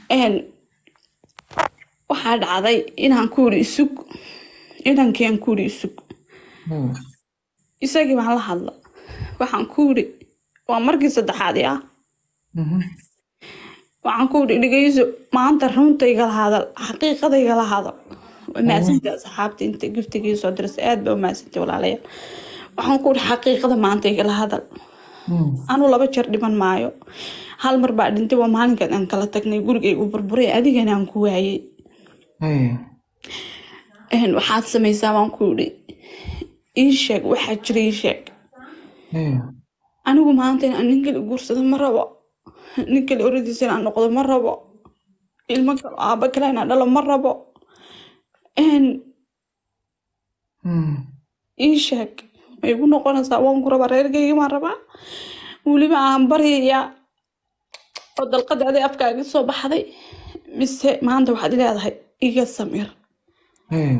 een, waxaa dhacday inaan ku iri isug inankii aan ku iri isug Hmm. isagii baan la hadla waxaan ku iri waa markii saddexaad ah Mhm. waxaan ku iri dhegeyso maanta runta igala hadal xaqiiqada igala hadal waa mahadsantay asxaabta inta giftigii soo dirasay aad baa umahadsantay walaalayaal waxaan ku iri xaqiiqada maanta igala hadal Hmm. anuu laba jeer dhiman maayo hal mar baa dhintay waa maalinkan aan kala tagnay gurigaygu burburay adigana aan ku waayey Hey. Een, waxaad samaysaa baan ku iri ii sheeg waxaa jira ii sheeg Hey. anigu maanta inaan nin kale guursado ma rabo nin kale oradiisa inaan noqdo ma rabo ilmo kale aaba kale inaan dhalo ma rabo Een, Hmm. ii sheeg ma igu noqonaysaa waan ku rabaa reerkayga maan rabaa weliba aan baryayaa oo dalqada aday afkaaga soo baxday mise maanta waxaad leedahay iga samir Hey.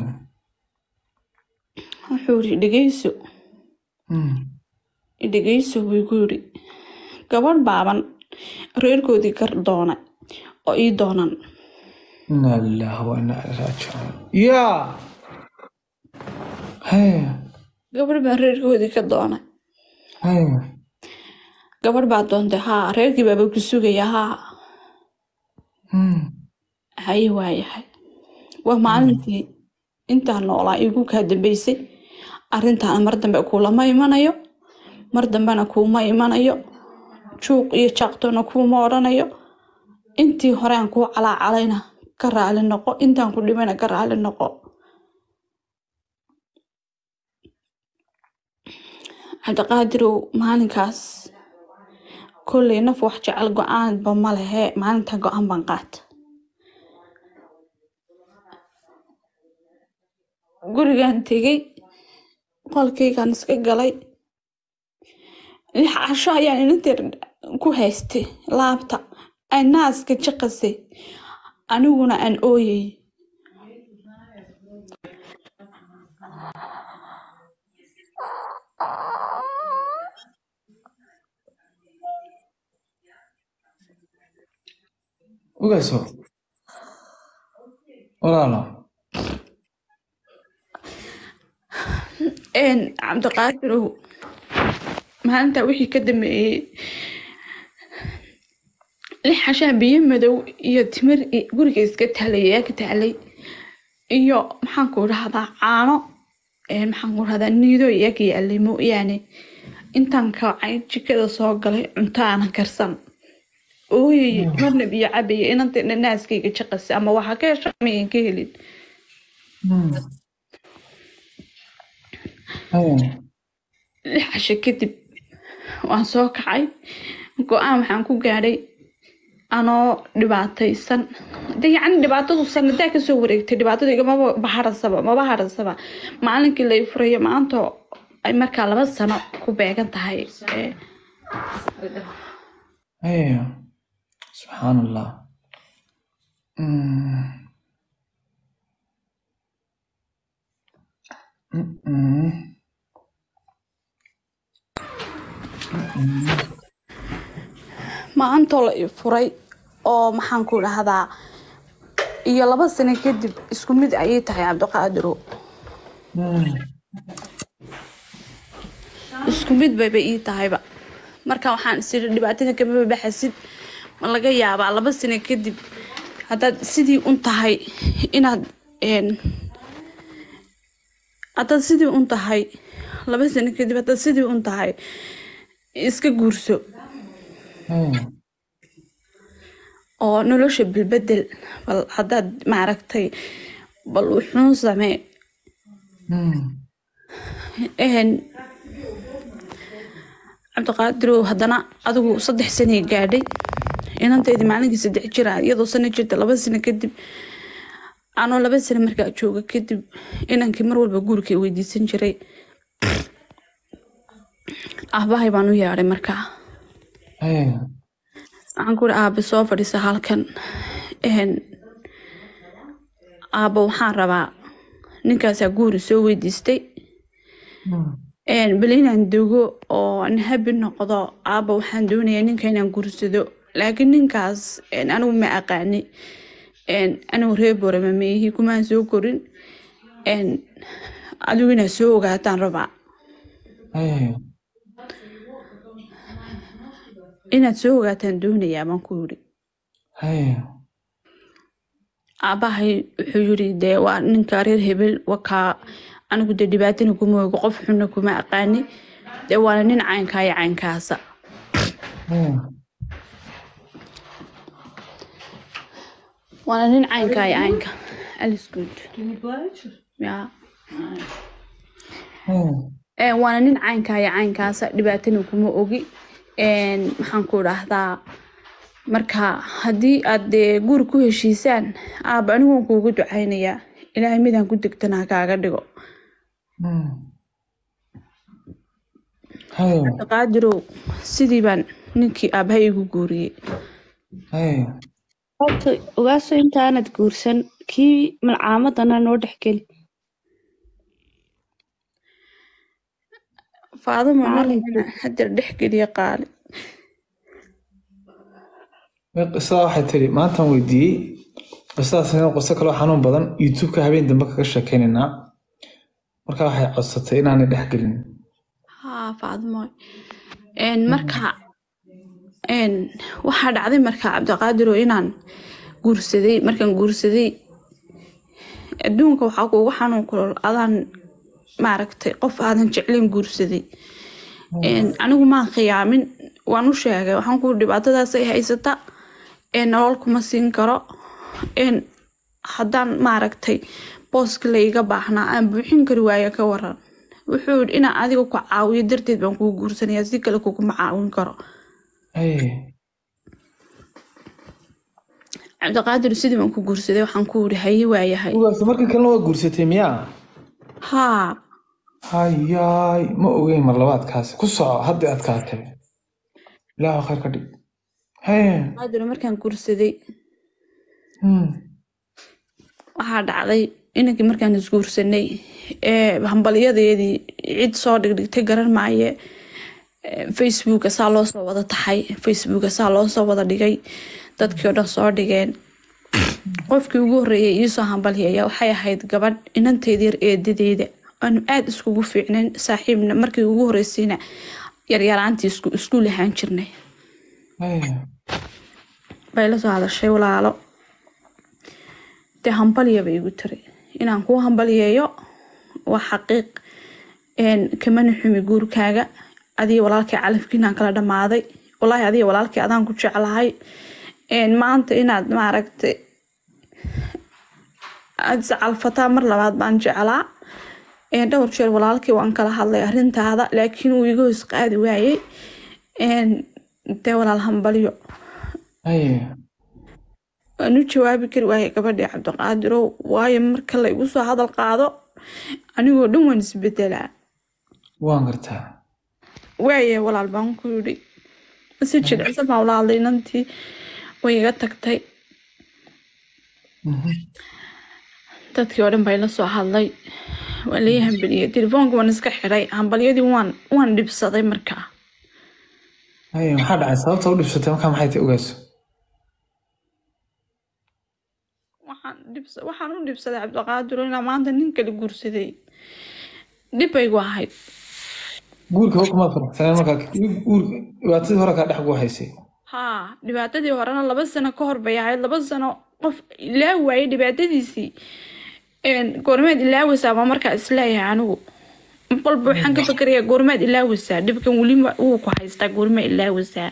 wuxuu yidhi dhegeyso Hmm. dhegeyso buu igu yidhi gabadh baaban reerkoodii kar doonay oo ii doonan Inna lillahi wa inna ilaihi raaji'uun. Yeah. Hey. gabadh baan reerkoodii ka doonay Hey. gabadh baa doontay haa reerkii baaba ku sugaya haa Hmm. haye waayahay waa maalintii intaan noolaa igu kaa dambeysay arrintaana mar dambe kuulama imanayo mar dambena kuuma imanayo juuq iyo jaaqtoona kuuma odhanayo intii hore aan kuu calaacalayna ka raali noqo intaan ku dhimayna ka raali noqo cabdiqaadirow maalinkaas kolley naf wax jecel go-aanba ma lehe maalinta go-aan baan qaata gurigaan tegey qolkaygaan iska galay lix casho ayaan inanteer ku haystay laabta ay naaska jaqasay aniguna aan ooyay Ugaaso. Walaalo. een cabdiqaadirow maalinta wixii ka dambeeyey lix cashaa biyo madow iyo timir i- guriga iska taalay ayaa ka taalay iyo maxaan ku dhahdaa caano een maxaan ku dhahdaa niido iyaga yaalay mooyaane intaan kacay jikada soo galay cunto aanan karsan ooyay marna biyo cabaya inanta naaskayga jaqasi ama waxaa ka hesha ama aan ka helin Hmm. Hey. lix casho kadib waan soo kacay go-aan waxaan ku gaadhay anoo dhibaataysan de yacni dhibaatadu sanadaa kasoo wareegtay dhibaatadu igamaba baharasaba maba harasaba maalinkii lay furayo maanta ay markaa laba sano ku beegan tahay ee, Hey. Subhanallah. Hmm. Mm-mm. maantoo la i furay oo maxaan ku dhahdaa iyo laba sano kadib isku mid ayay tahay cabdiqaadiro Hmm. isku mid bayba ii tahayba marka waxaan isiri dhibaatada kamaba baxasid ma laga yaabaa laba sano kadib haddaad sidii un tahay inaad een, haddaad sidii un tahay laba sano kadib haddaad sidii un tahay iska guurso Hey. oo nolosha bilbedel bal haddaad maaragtay bal wuxuun samee Hmm. een cabdiqaadirow haddana adigu saddex sanay gaadhay inanteedii maalinkii saddex jira iyadoo sano jirta laba sano kadib anoo laba sano markaa jooga kadib inankii mar walba guurkay weydiisan jiray aabahay baan u yeedhay markaa Hey. waxaan ku uri aabe soo fadhiisa halkan een aabo waxaan rabaa ninkaasaa guuri soo weydiistay Hmm. een bal inaan dego oo aan habi noqdo aaba waxaan doonayaa ninka inaan guursado laakiin ninkaas een, anigu ma aqaani een, anigu reer borama meehi kumaan soo korin een, adigu inaad soo ogaataan rabaa haye inaad soo ogaataan doonayaa baan ku yidhi haye aabahay wuxuu yiri dee waa ninka reer hebel wakaa anigu dee dhibaatana kuma ogo qof xunna kuma aqaani dee waana nin caynkaa iyo caynkaasa haye waana nin caynkaa iyo caynka alles good ya haye Een, waana nin caynkaa iyo caynkaasa dhibaatana kuma ogi Een, maxaan ku dhahdaa marka haddii aad dee guri ku heshiisaan aaba anigu waan kuugu ducaynayaa ilaahay midaan ku degtana ha kaaga dhigo Hmm. haye qaadirow sidii baan ninkii aabahay igu guuriyey haye horta ogaaso intaanad guursan kii malcaamadana noo dhexgeli faaduma hadeer dhexgeliya qaali Way qisada waxay tiri maantaan weydiiyey qisadaas inuu qiso kaloo xanuun badan youtube-ka habeen dambe kaga sheekeynaynaa marka waxay codsatay inaanay dhex gelin haa faadimo Een, marka een, waxaa dhacday marka cabdiqaadiro inaan guursaday markaan guursaday adduunka waxaa kuugu xanuun kulol adaan maaragtay qof aadan jeclayn guursaday Een, anigu maan khiyaamin waan u sheegay waxaan ku dhibaatadaas ay haysata ee nolol kuma siin karo een haddaan maaragtay booska layga baahnaa aan buuxin kari waayo ka waran wuxuu yidhi inaan adiga ku caawiyo darteed baan kugu guursanaya si kale kuguma caawin karo haye cabdiqaadir sidii baan ku guursaday waxaan ku yidhi haye waayahay ugaas markii kalena waa guursatay miyaa haa hayaay ma ogeyn mar labaadkaasi ku soco hadda adkaatay ilaahu khayr ka dhig haye qaadir markaan guursaday Hmm. waxaa dhacday inankii markaan isguursanay ee hambalyadeedii cid soo dhigdhigtay garan maaye Ee, facebooka saa loo soo wada taxay facebooka saa loo soo wada dhigay dadkii oo dhan soo dhigeen qofkii ugu horreeyay iisoo hambalyaya waxay ahayd gabadh inanteeda yar eedadeeda aanu aada iskugu fiicnayn saaxiibna markii ugu horreysayna yaryaraantii isku isku lahaan jirnay haye bay la soo hadashay walaalo dee hambalya bay igu tiri inaan kuu hambalyeeyo waa xaqiiq een, kamana xumi guurkaaga adiga walaalkii calafkiinaan kala dhammaaday walaahi adiga walaalkii adaan ku jeclahay een, maanta inaad maaragtay aad iscalfataa mar labaad baan jeclaa een, dhowr jeer walaalkii waan kala hadlay arrintaada laakiin uu iga hoos qaadi waayey een, dee walaal hambalyo haye waan u jawaabi kari waayay gabadhii cabdiqaadirow waayo marka la igu soo hadal qaado anigoo dhan waan isbedelaa waan gartaa waaye walaal baan ku yidhi si jilicsan baan ula hadlay inantii way iga tagtay Mhm. dadkii oo dhan bay la soo hadlay waa lai hambaliyey telefoonka waan iska xiray hambalyadii waan waan dhibsaday markaa haye maxaa dhacay sababta u dhibsatay markaa maxay tahay ogaaso waxaan dhibsa waxaan u dhibsaday cabdiqaadiro inaa maanta nin kale guursaday dhib baygu ahayd guurka hor kumaad faraxsaneen markaa guurka dhibaatadii hore kaa dhex gu haysay haa dhibaatadii horena laba sano ka hor bay ahayd laba sano qof ilaa waayay dhibaatadiisii Een, goormeed ilaaweysaa baa markaa isleeyahay anigu walba waxaan ka fikirayaa goormeed ilaaweysaa dhibkan weli ma- wuu ku haystaa goorme ilaaweysaa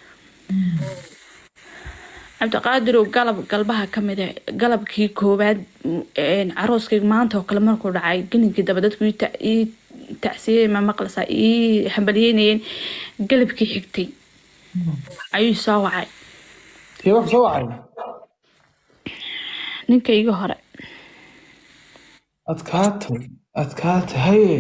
cabdiqaadirow galab galbaha ka mid ah galabkii koowaad een, carooskayga maanta oo kale markuu dhacay gelinkii daba dadku ii ta- ii tacsiyey ma maqlaysaa ii hambalyeynayeen galabkii xigtay ayuu soo wacay kee wax soo wacay ninkayga hore adkaatay adkaatay haye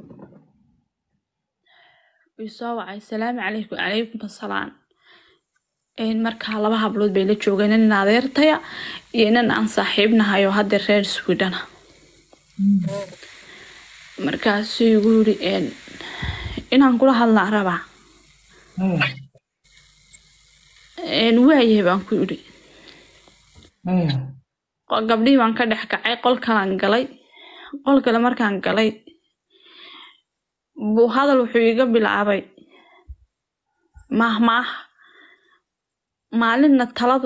wuu soo wacay salaamu calaykum calaykum asalaam Een, markaa laba hablood bay la joogeen nin adeertaya iyo nin aan saaxiibnahay oo hadda reer swidhana markaasuu igu yiri een, inaan kula hadlaan rabaa haye een, waayahay baan ku idhi Haya. Qo- gabdhihii baan ka dhex kacay qol kalaan galay qol kale markaan galay buu hadal wuxuu iga bilaabay maahmaah maalinna taladu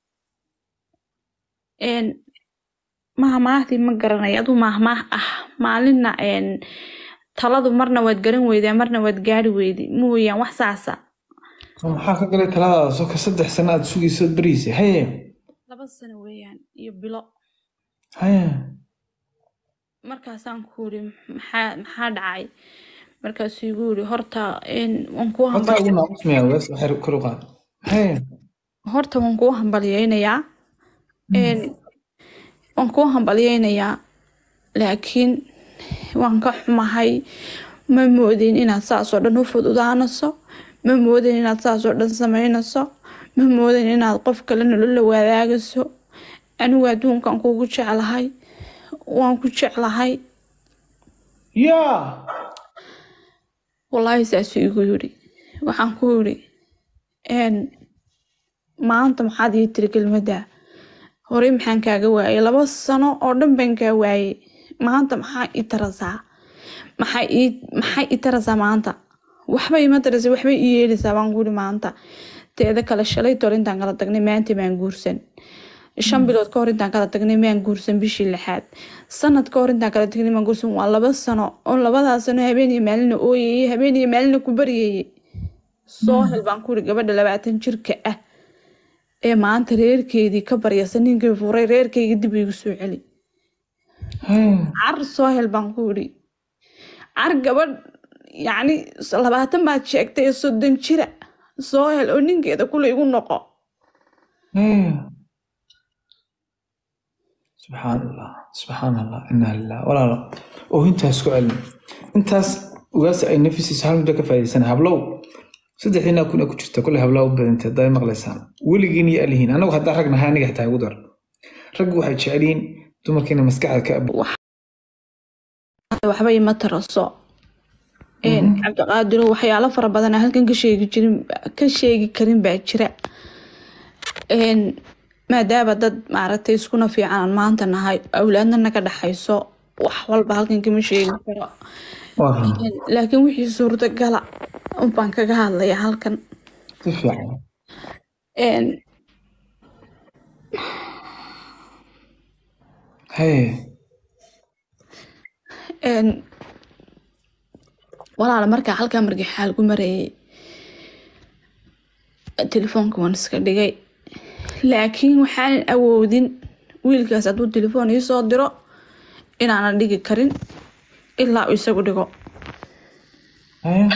een maahmaahdii ma garanay aduu maahmaah ah maalinna een taladu marna waad garan weydaa marna waad gaari weydi mooyaan wax saasa So maxaa ka galay taladaada soo ka saddex sano aad sugaysood bariisay haye laba sano weeyaan iyo bilo haye markaasaan ku yidhi maxaa maxaa dhacay markaasuu igu yidhi horta een waan kuu horta hambal ugu naaqusmaya wees waxay kor u qaad haye horta waan kuu hambalyeynayaa een waan kuu hambalyeynayaa laakiin waan ka xumahay ma moodin inaad saas oo dhan u fududaanayso ma moodin inaad saas oo dhan samaynayso ma moodin inaad qof kale nolola wadaagayso anigu adduunkan kuugu jeclahay waan ku jeclahay yaa wallaahi saasuu igu yidhi waxaan ku yidhi een maanta maxaad ii tiri kelmadda horey maxaan kaaga waayay laba sano oo dhan baan kaa waayay maanta maxaa ii tarasaa maxaa ii maxaa ii tarasaa maanta waxba ima tarasa waxba ii yeelaysaa baan ku yidhi maanta teeda kale shalay tol intaan kala tagnay maanta maan guursan shan bilood ka hor intaan kala tagnay maan guursan bishii lixaad sanad ka hor intaan kala tagnay maan guursan waa laba sano oo labadaa sano habeen iyo maalina ooyayay habeen iyo maalina ku baryayay soo hel baan ku yidhi gabadha labaatan jirka ah ee maanta reerkeedii ka baryasa ninkii furay reerkeyga dib igu soo celi haye car soo hel baan ku yidhi car gabadh yacni labaatan baad sheegtay ee soddon jira soo hel oo ninkeeda kule igu noqo haye subxaan allah subxaan allah inaa lilah walaalo oo intaas ku celin intaas ugaas ay nafisiisa hal muddo ka faa'iidaysana hablow saddexdiinaa kun ee ku jirta kule hablaa u badantay haddaa maqlaysaan weligiin iyo alihiin anagu haddaa rag nahay aniga xitaa igu dar raggu waxay jecel yihiin dumarkiina maskaxda ka ab waxba ima taraso Een, cabdiqaadiro waxyaalo fara badan aan halkan ka sheegi jirin ka sheegi karin baa jira Een, maadaama dad maaragtay iskuna fiican aan maanta nahay awlaadna naga dhaxayso wax walba halkan kama sheegi karo waa run Een, laakiin wixii suurtagala unbaan kaga hadlaya halkan si fiican Een, haye een, walaala markaa halkaa markii xaal ku marayay telefoonka waan iska dhigay laakiin waxaanan awoodin wiilkaas hadduu telefoon ii soo diro inaanan dhigi karin ilaa uu isagu dhigo haye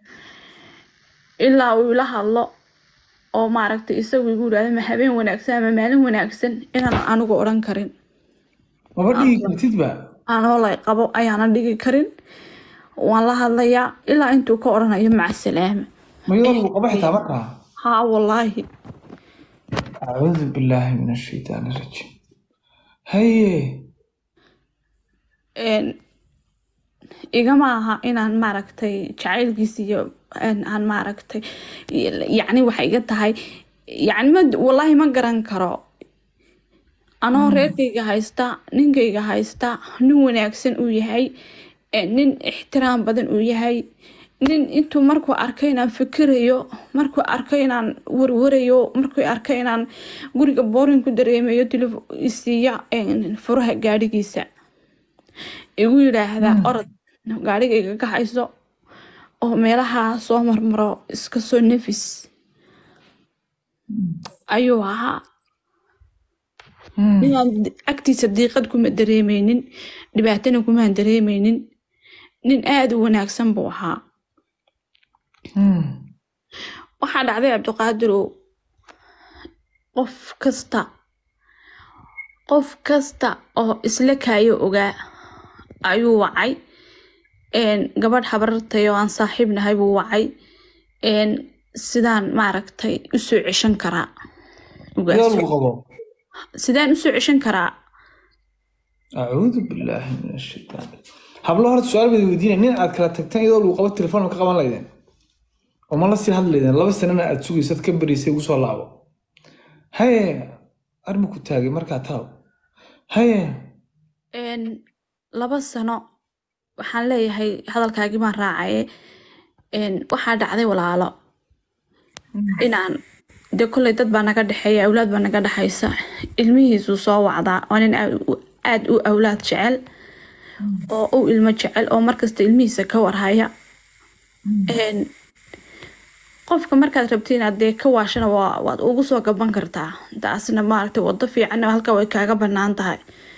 ilaa uu ila hadlo oo maaragtay isagu igu yidhahdo ma habeen wanaagsan ama maalin wanaagsan inaanan anigu odhan karin maba dhigi kartidba anoo lay qabo ayaanan dhigi karin waan la hadlayaa ilaa intuu ka odhanayo maca salaama mayadoo lagu qabo xitaa markaa haa wallaahi acuudu billaahi min ashaytaan irajiim haye een, igama aha inaan maaragtay jacaylkiisa iyo een, aan maaragtay yacni waxay iga tahay yacni ma wallaahi ma garan karo anoo reerkayga haysta ninkayga haysta nin wanaagsan uu yahay ee, nin ixtiraam badan uu yahay nin intuu markuu arkay inaan fikirayo markuu arkay inaan warwarayo markuu arkay inaan guriga boorin ku dareemayo telefo isiiya een, furaha gaadhigiisa igu yidhaahda orod gaadhigayga ka hayso oo meelaha soo marmaro iska soo nafis ayuu ahaa ninaan agtiisa diiqad kuma dareemeynin dhibaatana kumaan dareemeynin nin aada u wanaagsan buu ahaa waxaa dhacday cabdiqaadirow qof kasta qof kasta oo isla kaayo ogaa ayuu wacay een, gabadh habarartay oo aan saaxiib nahay buu wacay een, sidaan maaragtay usoo ceshan karaa Ugaas. iyadoo lagu qabo sidaan usoo ceshan karaa acuudu billaahi min ashaytaan hablo horta su-aal bada weydiinaya nin aad kala tagteen iyadoo lagu qabo telefoon ma ka qaban laydeen oo ma la sii hadlaydeen laba sanana aad sugaysad ka bariisay ugu soo laabo haye arma ku taagay markaa taab haye Een, laba sano waxaan leeyahay hadalkaagii baan raacaye Een, waxaa dhacday walaalo inaan dee kolley dad baa naga dhexeeya awlaad baa naga dhexaysa ilmihiisuu soo wacdaa waa nin aad u- aad u awlaad jecel oo u ilmo jecel oo markasta ilmihiisa ka warhaya Een, qofka markaad rabti inaad dee ka waashana waa waad ugu soo gaban kartaa taasna maaragtay wado fiican halka way kaaga banaan tahay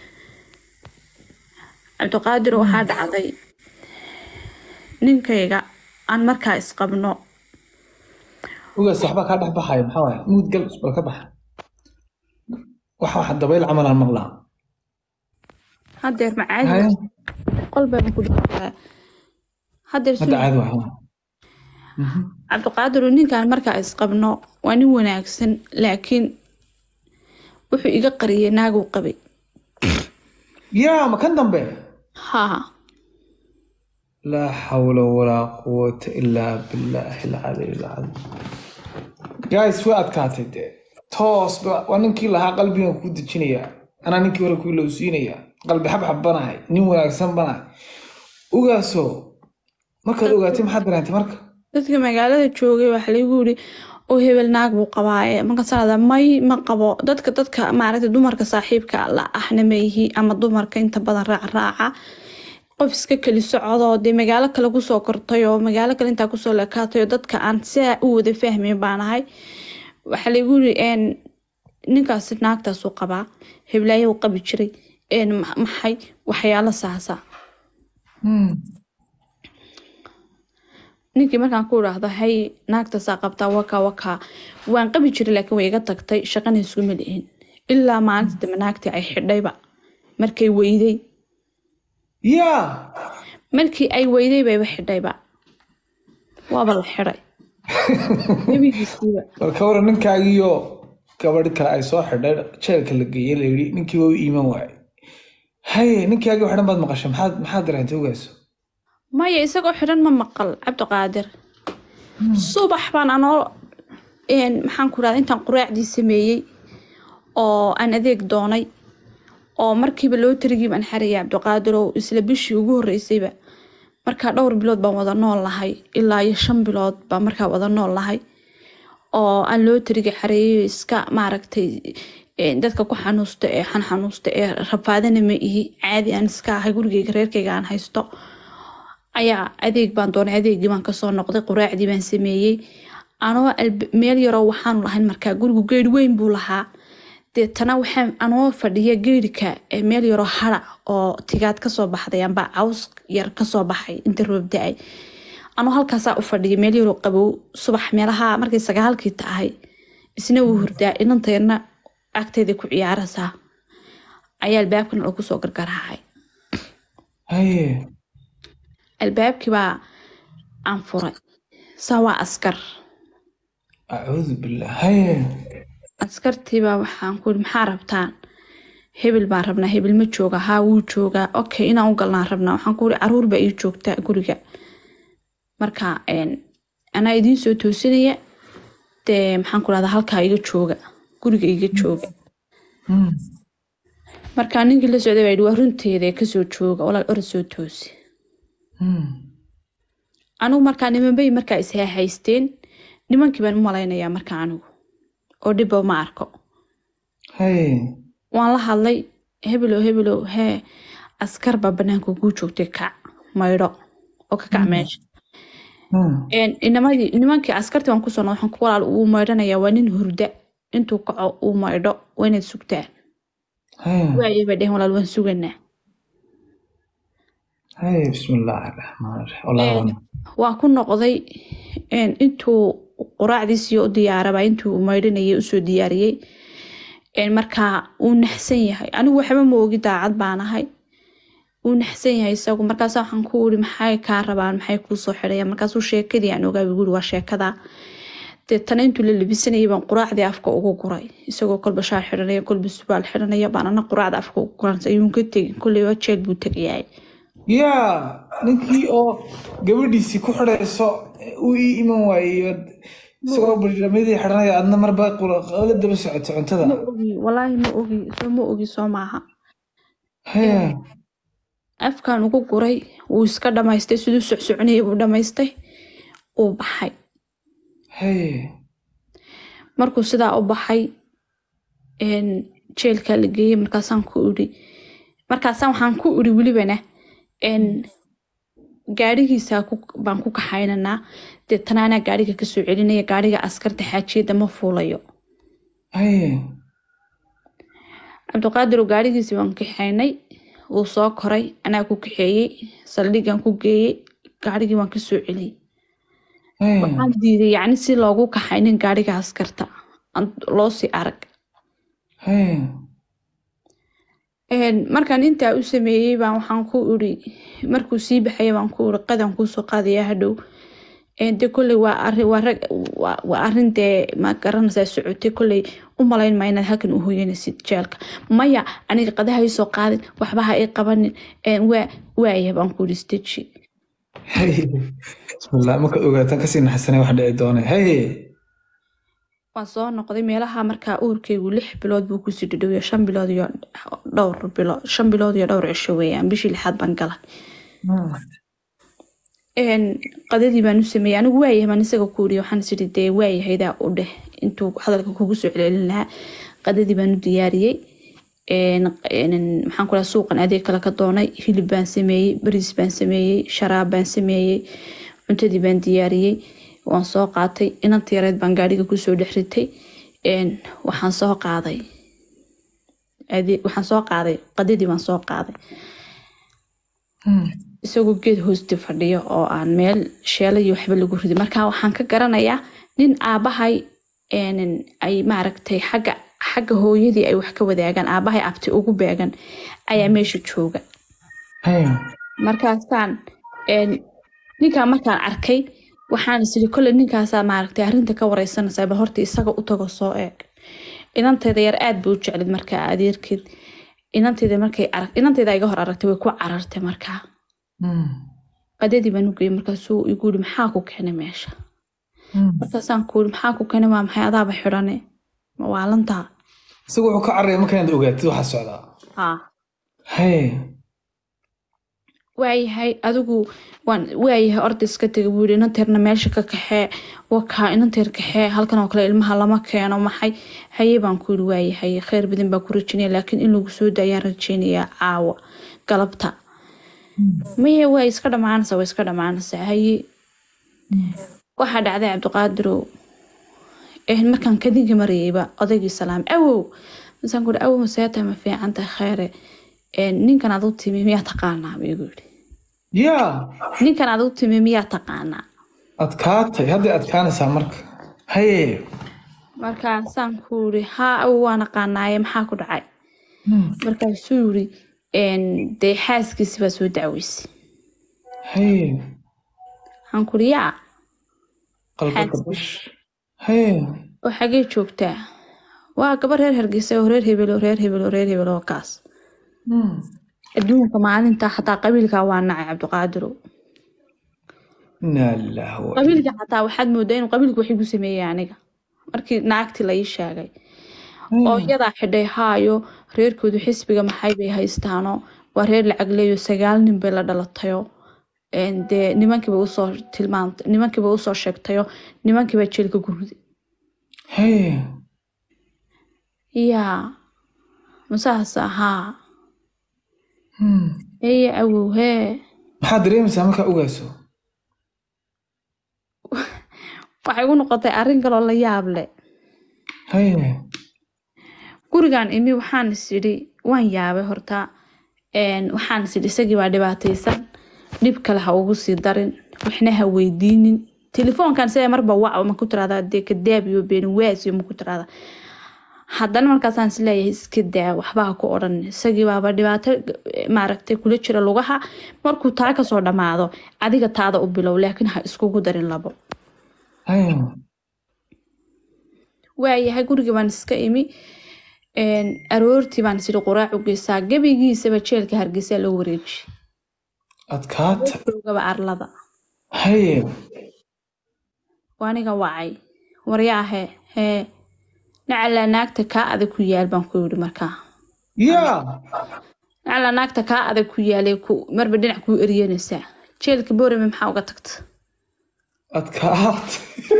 cabdiqaadir waxaa dhacday ninkayga aan markaa isqabno ogaas waxbaa kaa dhex baxaya maxaa waaye muud gal bal ka baxa waxa waxa dabayl camal aan maqlaa hadeer haye macaadi qol baan ku jirtaa hadeer hadda caadi waxa cabdiqaadir ninkaan markaa isqabno waa nin wanaagsan laakiin wuxuu iga qariyay naaguu qabay yaa ma kan dambe haa laa xawla walaa quwata ilaa billaahi alcaliy alcadiim guys way adkaatay dee toos ba- waa ninkii lahaa qalbigan kuu dejinayaa anaa ninkii hore kuu lowsiinayaa qalbi xabxab banahay nin wanaagsan banahay ogaaso markaad ogaatay maxaad dareentay marka dadka magaalada joogay waxaa lagu yiri oo hebel naag buu qabaaye marka sanada may ma qabo dadka dadka maaragtay dumarka saaxiibka la ahna ma yihi ama dumarka inta badan raac raaca qof iska keli socodoo dee magaalo kale kusoo kortay oo magaalo kale intaa kusoo lekaatay oo dadka aan sidaa u wada fahmayn baanahay waxaa lagu yiri een, ninkaasi naagtaasuu qabaa heblaayo uu qabi jiray een, ma- maxay waxyaalo saasa Hmm. ninkii markaan ku idhaahdo hay naagtaasaa qabtaa wakaa wakaa waan qabi jiray laakiin way iga tagtay shaqana iskuma lihin ilaa maalinta dambe naagtii ay xidhayba markay weyday yaa markii ay weyday bayba xidhayba waaba la xidhay gebigiisiiba bal ka waran ninkaagiyo gabadh kale ay soo xidhay jeelka la geeyey la yidhi ninkii waa u iiman waayey haye ninkaagii waxdhan baad maqashay maxaad maxaad dareentay ogaaso maya isagoo xidhan ma maqal cabdiqaadir subax baan anoo een, maxaan ku rahda intaan quraacdii sameeyey oo aan adeeg doonay oo markiiba loo tarigii baan xarayay cabdiqaadir oo isla bishii ugu horeysayba markaa dhowr bilood baan wada nool lahay ilaa iyo shan bilood baan markaa wada nool lahay oo aan loo tarigi xareeyo iska maaragtay een, dadka ku xanuusta ee xan xanuusta ee rafaadana ma ihi caadi aan iska ahay gurigeyga reerkeyga aan haysto ayaa adeeg baan doonay adeegii baan kasoo noqday quraacdii baan sameeyey anoo alb- meel yaroo waxaanu lahayn markaa gurigu geeri weyn buu lahaa deetana waxaan anoo fadhiya geerika ee meel yaroo hara oo tigaad kasoo baxday amba caws yar kasoo baxay inta roob da-ay anoo halkaasaa u fadhiya meel yaroo qabow subax meelaha markay sagaalkii tahay isna wuu hurdaa inanteedna agteeda ku ciyaaraysaa ayaa albaabkana lagu soo gargaraacay haye albaabkii baa aan furay saa waa askar acuudu billah haye askartiibaa waxaan ku yidhi maxaa rabtaan hebel baan rabnaa hebel ma jooga haa wuu joogaa okay inaan u galnaan rabnaa waxaan ku yidhi caruur baa ii joogta guriga marka een, anaa idiin soo toosinaya dee maxaan ku rahdaa halkaa iga jooga guriga iga jooga Hmm. marka ninkii la socday baa yidhi waa runteeda ee kasoo jooga walaal orod soo toosi Hmm. anigu markaa nimanbay markaa is haysteen nimankii baan u malaynayaa markaa anigu oo dhibba ma arko haye waan la hadlay hebelow hebelow hee askar baa banaanka kuu joogtay kac maydho oo ka kac meesha Hmm. Een, inamadii nimankii askartii waan kusoo noqday waxaan ku walaal uu maydhanayaa waa nin hurda intuu kaco uu maydho waa inaad sugtaan haye waayay bay dheheen walaal waan suganaa haye bismillaahi raxmaan raxiim wallaahi waa- waan ku noqday een, intuu quraacdiisii u diyaaraba intuu maydhanayay usoo diyaariyey een, markaa uu naxsan yahay anigu waxba ma ogi daacad baan ahay uu naxsan yahay isagu markaas waxaan ku iri maxay kaa rabaan maxay kuu soo xidhayaan markaasuu sheekadii aan ogaa guri waa sheekada deetana intuu la labisanayay baan quraacdii afka ugu guray isagoo kolba shaar xidhanaya kolba subaal xidhanaya baan ana quraacda afka ugu guran ayuun ka tegin kolleyba jeel buu tegayahay yaa ninkii oo gabadhiisii ku xidhayso uu ii iman waayeyo isagoo barnaamijyadii xidhanaya adna marba la daba socoto cuntada ma ogi walaahi ma ogi soo ma ogi soo maaha haya afkan ugu guray wuu iska dhamaystay siduu socsoconayay buu dhamaystay uu baxay haya markuu sidaa u baxay een, jeelkaa la geeyey markaasaan ku idhi markaasaan waxaan ku idhi welibana een, gaadhigiisa ku- baan ku kaxaynanaa deetana anaa gaadhiga kasoo celinaya gaadhiga askarta xaajiyadda ma fuulayo haya cabdiqaadir gaadhigiisii baan kaxaynay wuu soo koray anaa ku kaxeeyey saldhigaan ku geeyey gaadhigii waan kasoo celiyey haya waxaan diiday yacni si loogu kaxaynin gaadhiga askarta aan loo sii arag haya Een, markaan intaa u sameeyey baan waxaan ku iri markuu sii baxaya baan ku iri qadan kuusoo qaadaya hadhow Een, de kolley waa arrin waa rag waa waa arrin dee ma garanaysaa socotay kolley u malayn maa inaad halkan u hoyanaysid jeelka maya aniga qadaha ii soo qaadin waxba ha ii qabanin Een, waa waaya baan ku iri steji haya bismillah markaad ogaataan kasii naxasanay wax dhici doonay haya waan soo noqday meelaha markaa uurkaygu lix bilood buu kusii dhadhowya shan bilood iyo dhowr bilood shan bilood iyo dhowr cisho weeyaan bishii lixaad baan galay Een, qadadii baan u sameeyey anigu waayahay baan isaga ku iri waxaan is iri dee waayahaydaa u dheh intuu hadalka kugu soo celcelin lahaa qadadii baan u diyaariyey Een, een, maxaan ku dhaha suuqan adeeg kale ka doonay hilib baan sameeyey bariis baan sameeyey sharaab baan sameeyey cuntadii baan diyaariyey waan soo qaatay inanta yareed baan gaadhiga kusoo dhex ritay Een, waxaan soo qaaday ade- waxaan soo qaaday qadadii baan soo qaaday isagoo geed hoosti fadhiyo oo aan meel sheela iyo waxba lagu ridin marka waxaan ka garanayaa nin aabahay een, ay maaragtay xagga xagga hooyadii ay wax ka wadaagaan aabahay abti ugu beegan ayaa meesha jooga haya markaasaan een, ninkaan markaan arkay waxaan isiri kolley ninkaasaa maaragtay arrinta ka wareysanaysaa bal horta isaga u tago soo eeg inanteeda yar aad buu u jeclid markaa adeerkeed inanteeda markay arag inanteeda iga hor aragtay way ku carartay markaa qadadii baan u geeyey markaasuu igu yiri maxaa ku keenay meesha markaasaan ku yiri maxaa ku keenay waa maxay adaaba xidhane ma waalantaa isagu wuxuu ka cararaya marka inaad ogaatid waxa socdaa haa haya waayahay adigu waan waayahay orda iska tega buu yiri inanteerna meesha ka kaxee wakaa inanteer kaxee halkan oo kale ilmaha lama keeno maxay haye baan ku yiri waayahay kheyr badan baa ku rajeynaya laakiin in lagu soo daayaan rajeynayaa caawa galabta maye waa iska dhamaanaysaa waa iska dhamaanaysaa haye waxaa dhacday cabdiqaadirow eh, markaan kadinka marayayba odaygii salaam awow masaan kuhi awow maseeta ma fiican tahay kheyre Eh, ninkan aad u timi miyaa taqaanaa buu igu yidhi yaa ninkan aad u timi miyaa taqaanaa adkaatay hadday adkaanaysaa marka haye markaasaan ku yiri haa awow waa naqaanaaye maxaa ku dhacay markaasuu yiri "Een, dee xaaskiisi baa soo dacweysay haye waxaan ku yiri yaa qalbaka bash haye oo xagee joogtaa waa gabar reer hargeysa oo reer hebel oo reer hebel oo reer hebel oo kaas adduunka maalinta xataa qabiilkaa waa nacay cabdiqaadirow inaa lillaah wa qabiilka xataa waxaad moodaa inuu qabiilka wax igu sameeyey aniga markii naagtii la ii sheegay oo iyadaa xidhay haayo reerkoodu xisbiga maxay bay haystaano waa reer lacag leeyo sagaal nin bay la dhalatayo Een, dee nimankiiba usoo tilmaantay nimankiiba usoo sheegtayo nimankiiba jeelka gurday haye yaa masaas ahaa eye awow hee maxaad dareemaysaa markaa ogaaso waxay igu noqotay arrin kaloo la yaab leh haye gurigan imi waxaan is idhi waan yaabay horta Een, waxaan is idhi isagii baa dhibaataysan dhib kale ha ugu sii darin waxna ha weydiinin telefoonkan sida marba wac ma ku tiraahdaa dee kadaab iyo beenwaasiyo ma ku tiraahdaa haddana markaasaan is leeyahay iska daa waxba ha ku odhan isagii baaba dhibaato eh, maaragtay kula jira lugaha markuu taa kasoo dhammaado adiga taada u bilow laakiin ha iskugu darin labo haye waayahay gurigii baan iska imi Een, aroortii baan isiri quraac u geysaa gebigiisaba jeelka hargeysa loo wareeji adkaata joogaba arlada haye waa aniga wacay waryaahe hee nacala naagta kaa adag ku yaal baan ku yidhi markaa yaa nacala naagta kaa adag ku yaalay ku marba dhinac kuu eryanaysaa jeelka boorame maxaa uga tagta adkaata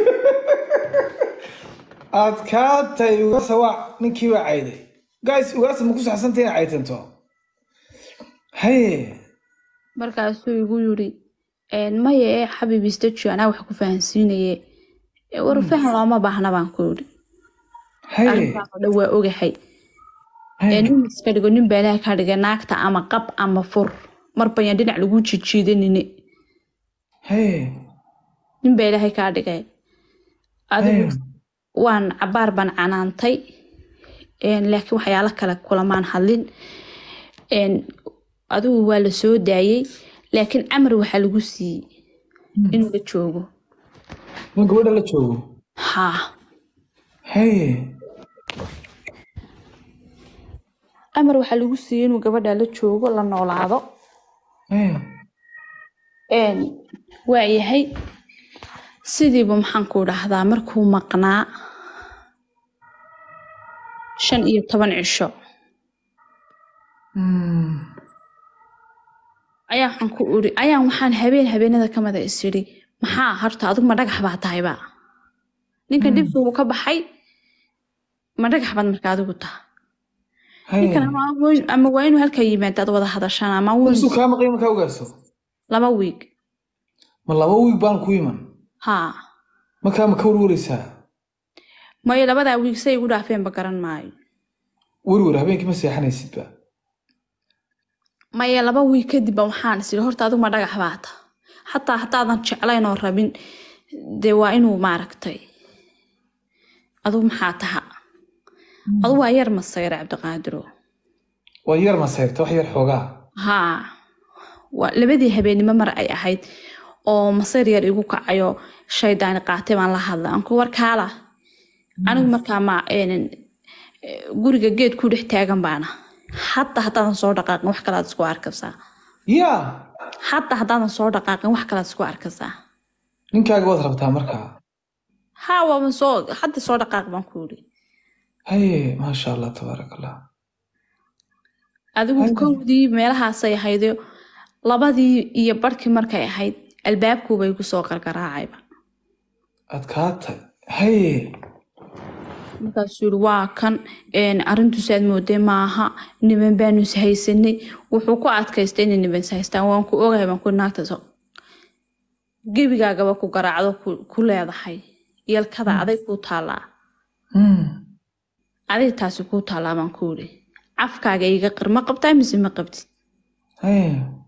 adkaatay ugaasa waa ninkii waa cayday guys ugaasa ma ku saxsantay inay caytanto haye markaasuu igu yidhi maye xabiib istaji anaa wax ku fahansiinaye "E, war fahan looma baahna baan ku yidhi haye arrintaan oo dhan waa ogahay ee haye nin iska dhigo nin baa ilaah kaa dhigay naagta ama qab ama fur marbayaan dhinac lagu jijiidanine haye nin baa ilaahay kaa dhigay adigu haye waan cabaar baan canaantay een, laakiin waxyaalo kale kulamaan hadlin een, adigu waa la soo daayey laakiin camar waxaa lagu siiyey inuu la joogo nin gabadha la joogo haa haye amar waxaa lagu siiyey inuu gabadha la joogo la noolaado haye een, waa yahay sidiiba maxaan ku dhahdaa markuu maqnaa shan iyo toban cisho Hmm. ayaa waxaan ku iri ayaan waxaan habeen habeenada ka mida is idhi maxaa horta adigu ma dhagax baa tahayba ninka dhibka uu ka baxay ma dhagax baad marka adigu taha haye ninkan ama weyn- ama waa inuu halkaa yimaadaad wada hadashaan ama weyn warsu kaa maqay markaa ogaaso laba wiig ma laba wiig baan ku iman haa markaa ma ka warwareysaa mayo labadaa wiig say igu dhaafeenba garan maayo werwer habeenkii ma seexanaysidba maya laba wiig kadib ba waxaan is idhi horta adigu ma dhagax baa taha xataa haddaadan jeclayn oo rabin dee waa inuu maaragtay adigu maxaa taha adigu waa yar masayra cabdiqaadiro waa yar maseyrta wax yar xoogaa haa waa labadii habeenimo mar ay ahayd oo masayr yar igu kacayo shaydaani qaatay baan la hadlay anku warkaala anigu markaa ma een, eh, guriga geed ku dhex taagan baana hadda haddaadan soo dhaqaaqin wax kalaad isku arkaysaa yaa hadda haddaadan soo dhaqaaqin wax kalaad isku arkaysaa ninkaaga waad rabtaa markaa haa waaba soo hadda soo dhaqaaq baan ku yidhi haye maasha allah tabaaraka allah adigu Haye. kowdii meelahaasay ahaydo labadii iyo barhkii markay ahayd albaabkuuba igu soo qargaraacayba adkaatay haye markaasuu yidhi waa kan een, arrintuusaad moodee maaha niman baanu is haysanay wuxuu ku adkaystay inay niman is haystaan waan ku ogahay baan ku naagta so gebigaagaba ku garaacdo ku- ku leedahay yalkada aday kuu taallaa Hmm. aday taasi kuu taallaa baan ku yidhi cafkaaga iga qir ma qabtaa mise ma qabtid haye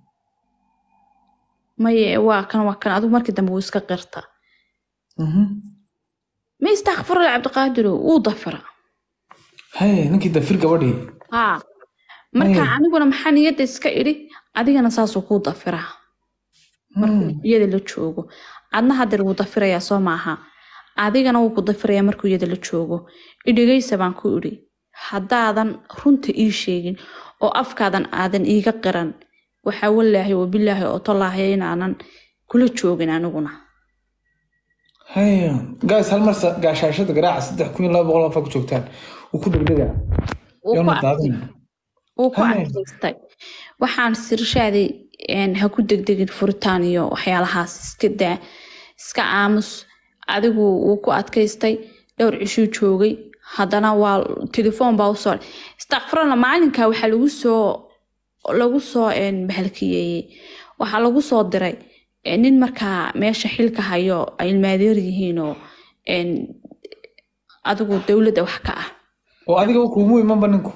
maye waa kan waa kan adigu markii dambe wuu iska qirta Mhm. ma istakfirla cabdiqaadiro wuu dafira haye ninkii dafir gabadhii haa marka Haye. aniguna maxaa niyadda iska idhi adigana saasuu kuu dafiraa markuu Hmm. iyada la joogo adna hadeer wuu dafirayaa soo maaha adigana wuu ku dafirayaa markuu iyada la joogo idhegaysa baan ku idhi haddaadan runta ii sheegin oo afkaadan aadan iiga qiran waxaa walaahi wabilaahi oo tolaahi inaanan kula joogin aniguna haye guys hal mar sa- gaashaashada garaaca saddex kun iyo laba boqol qof ku joogtaan wuu ku degdega Wuu ku yoona adkay- daadin wuu ku Haye. adkaystay waxaan sirshaaday een, ha ku degdegin furitaan iyo waxyaalahaas iska daa iska aamus adigu wuu ku adkaystay dhowr cishuu joogay haddana waa telefoon baa usoo istakfirana maalinka waxaa lagu soo lagu soo een, bahalkiyeeyey waxaa lagu soo diray een, nin markaa meesha xilka hayo ay ilmaadeer yihiin oo een, adigu dowladda wax ka ah oo adiga kuumu imanba ninku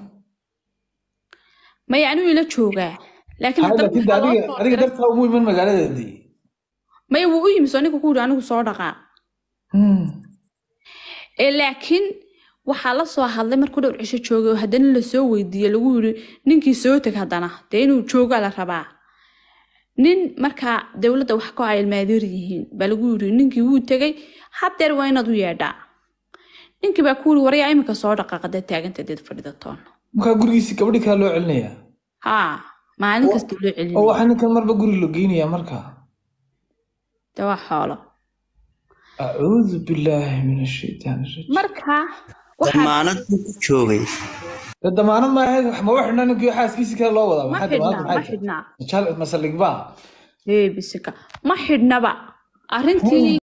maya anuu ila joogaa laakiin haye haddana laakiin waxaa loo adiga soo adiga diray- dartaa umu iman magaaladeedii maya wuu u yimi soo ninka ku yidhi anigu soo dhaqaa Hmm. ee laakiin waxaa la soo hadlay markuu dhowr cisho joogay oo haddana lasoo weydiiyey lagu yidhi ninkii soo teg haddana dee inuu joogaa la rabaa nin markaa dowladda wax ka ay ilmaadeer yihiin baa lagu yidhi ninkii wuu tegay hadeer waa inaad u yeedhaa ninkii baa ku yidhi waryaa iminka soo dhaqaaqa dee taaganta deed fadhida toon markaa gurigiisi gabadhi kale loo celinayaa haa maalin kasta loo oo celinaya waxaa ninkan marba guri la geynaya marka de waa xoolo acuudu billaahi min ashaytaan rajiim marka waxaa damaanad buu ku joogay de damaanad ma ahayd ma wax xidhnaa ninkii xaaskiisi kale loo wadaa ma maxaa xidhnaa damaanad ma maxay xidhnaa tahay masaligba ee bisika ma xidhnaba arrintii